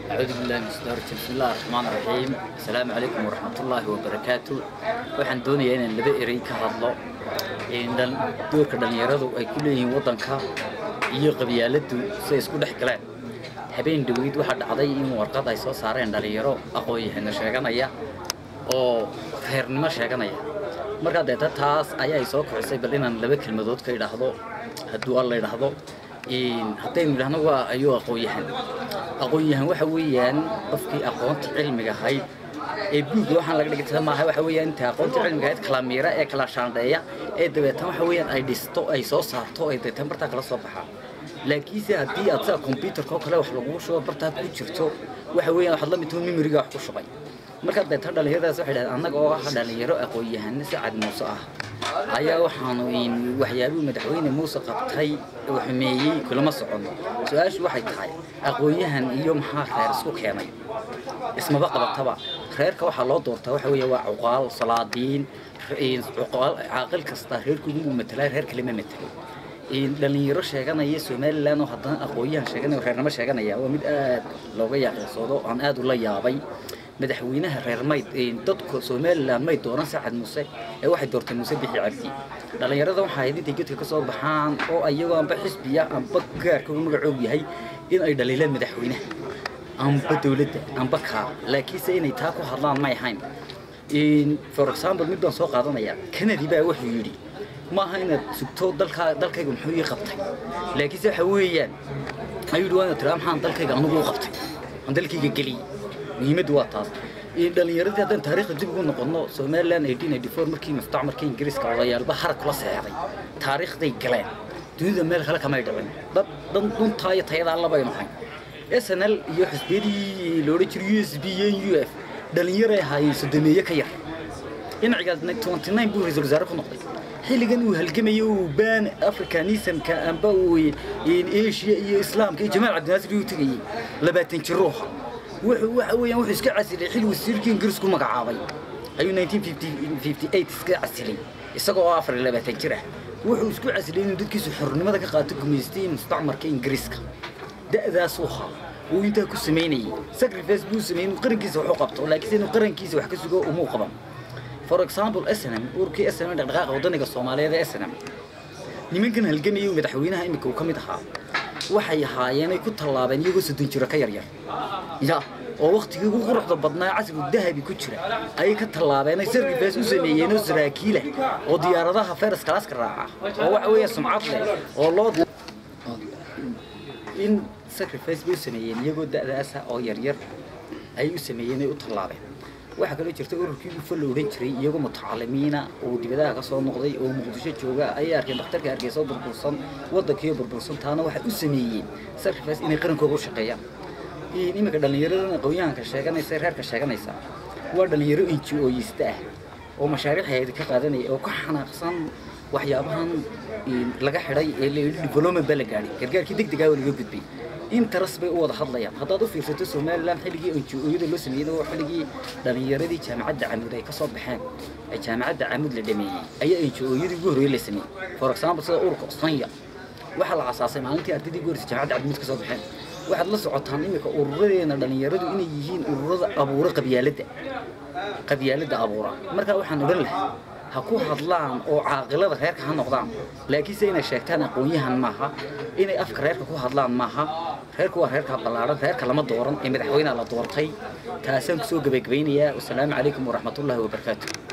أعوذ بالله من الشيطان الرجيم بسم الله الرحمن الرحيم السلام عليكم ورحمة الله وبركاته waxaan doonayaa inaan laba erey ka hadlo dhan doorka dhalinyaradu ay ku leeyihiin waddanka iyo qabyaaladdu siday isku dhex galeen habeen dhaweyd waxaa dhacday in warqad ay soo saareen dhalinyaro aqoon-yahano sheeganaya oo reernimo sheeganaya markaa deeta taas ayaa soo kicisay bal inaan laba kelmadood ka idhaahdo hadduu alla idhaahdo haddaynu idhahno waa ayuu aqoon-yahan aqoon-yahan waxa weeyaan qofkii aqoonta cilmiga ahayd ee buugga waxaan laga dhigta maaha waxa weeyaan inta aqoonta cilmiga ahayd kala miira ee kala shaandheeya ee dabeetan waxa weeyaan ay dhisto ay soo saarto ay dabeetan bartaa kala soo baxaan laakiinse haddii aad sida computerka oo kale wax lagugu shubo bartaad ku jirto waxa weeyaan waxaad la mid tahay memoriga wax ku shubay markaa deetan dhalinyaradaas waxay dhahdeen annaga oo ah dhalinyaro aqoon-yahano sacad muuse ah ayaa waxaanu waxyaabihii madaxweyne muuse qabtay oo xumeeyey kulama socono su-aashu waxay tahay aqoon-yahan iyo maxaa reer isku keenay ismaba qabataba reerka waxaa loo doortaa waxa weeye waa cuqaal salaadiin cuqaal caaqil kasta reerkoodu matalaa reer kale ma matelo dhalinyaro sheeganaya somalilan oo haddana aqoon-yahan sheeganaya reernimo sheeganaya waa mid aad looga yaqiinsoodo aan aad ula yaabay madaxweynaha reer mayd dadka somalilan may dooran sacad muuse ee waxay doorteen muuse bixi cabdi dhallinyarada waxaa ahayd intay gedka ka soo baxaan oo ayagoo amba xisbiya amba gaarka uu magacoog yahay in ay dhaliilaan madaxweynaha amba dowladda amba kaa laakiinse inay taa ku hadlaan may ahayn for example mid baan soo qaadanaya kennedy baa wuxuu yidhi ma aha inaad sugto dalkaa dalkayga muxuu ii qabtay laakiinse waxa weeyaan ayuu yidhi waa inaad tiraa maxaan dalkayga anigu u qabtay aan dalkayga geliyey muhiimaddu waa taas dhalinyaradii haddaan taariikhda dib ugu noqono somaliland eighteen eighty four markii mustacmarka ingiriiska odayaalba harag kula seexday taariikhday galeen dunida meel kale kamay dhicin dad dad dhuntaa iyo tayadaa labaynu hayn s n l iyo xisbiyadii la odhan jiray u s b iyo u f dhalinyaray ahaayeen sodomeeye ka yar dhinacigaas twenty nine buu ra-iisul wasaare ku noqday xilligan uu halgamayo uu baan africanismka amba uu asia iyo islaamka iyo jamaal cabdinaasir uu tegayey labaatan jiruuha wuxuu waxa weeyaan wuxuu iska casilay xil wasiirkii ingiriis ku magacaabay ayuu 1958 iska casilay isagoo oo afar iyo labaatan jir ah wuxuu isku casilay inuu dadkiisu xornimada ka qaato gumaystay mustacmarka ingiriiska da'daasuu ahaa uu intaa ku samaynayay sacrifice buu sameeyey inuu qarankiisa wax u qabto laakiinse inuu qarankiisa wax ka sugo umuu qaban for example snm urkii snm dhaqdhaqaaqa wadaniga soomaaliyeed ee snm nimankan halgamayay madaxweynaha imika uu ka mid ahaa waxay ahaayeenay ku tallaabeen iyagoo soddon jiro ka yaryar ya oo waktigii ugu quruxda badnaa casrigu dahabi ku jira ayay ka tallaabeen ay sarkifaas u sameeyeen oo saraakiila oo diyaaradaha feras kalaaska raaca oo waxa weeye sumcad leh oo loo in sacrifice bay u sameeyeen iyagoo da'daasa oo yaryar ayay u sameeyeen ay u tallaabeen waxaa kaloo jirta ururkii ufa la odhan jiray iyagoo mutacalimiina oo dibadaha ka soo noqday oo muqdisho jooga ayay arkeen dhakhtarka hargeysa oo burbursan waddankiiyo burbursan taana waxay u sameeyeen sacrifice inay qarankooda u shaqeeyaan iminka dhallinyaradan aqoon-yahanka sheeganaysa reerka sheeganaysa waa dhallinyaro inji-ooyista ah oo mashaariicheeda ka qaadanaya oo ka xanaaqsan waxyaabahan laga xidhay ee la yidhi development baa la gaadhay gargaarkii deg degaa laga gudbay interes bay u wada hadlayaan haddaad u fiirsato somaliland xilligii onji-ooyada loo sameeyey waa xilligii dhallinyaradii jaamacadda camud ay ka soo baxeen ee jaamacadda camud la dhameeyey ayaa onji-ooyadii ugu horreeyey la sameeyey for example sida ururka sanya waxaa la asaasay maalintii ardaydii ugu horreysay jaamacadda camud ka soo baxeen waxaad la socotaan iminka ururadeena dhallinyaradu inay yihiin ururada abuura qabyaaladda qabyaaladda abuura markaa waxaan odhan lahaa ha ku hadlaan oo caaqilada reerka ha noqdaan laakiinse inay sheegtaan aqoon-yahan maaha inay afka reerka ku hadlaan maaha reerku waa reerka ballaaran reerka lama dooran ee madaxweynaha la doortay taasaan kusoo gebagabaynayaa wasalaamu calaykum waraxmatullaahi wabarakaatu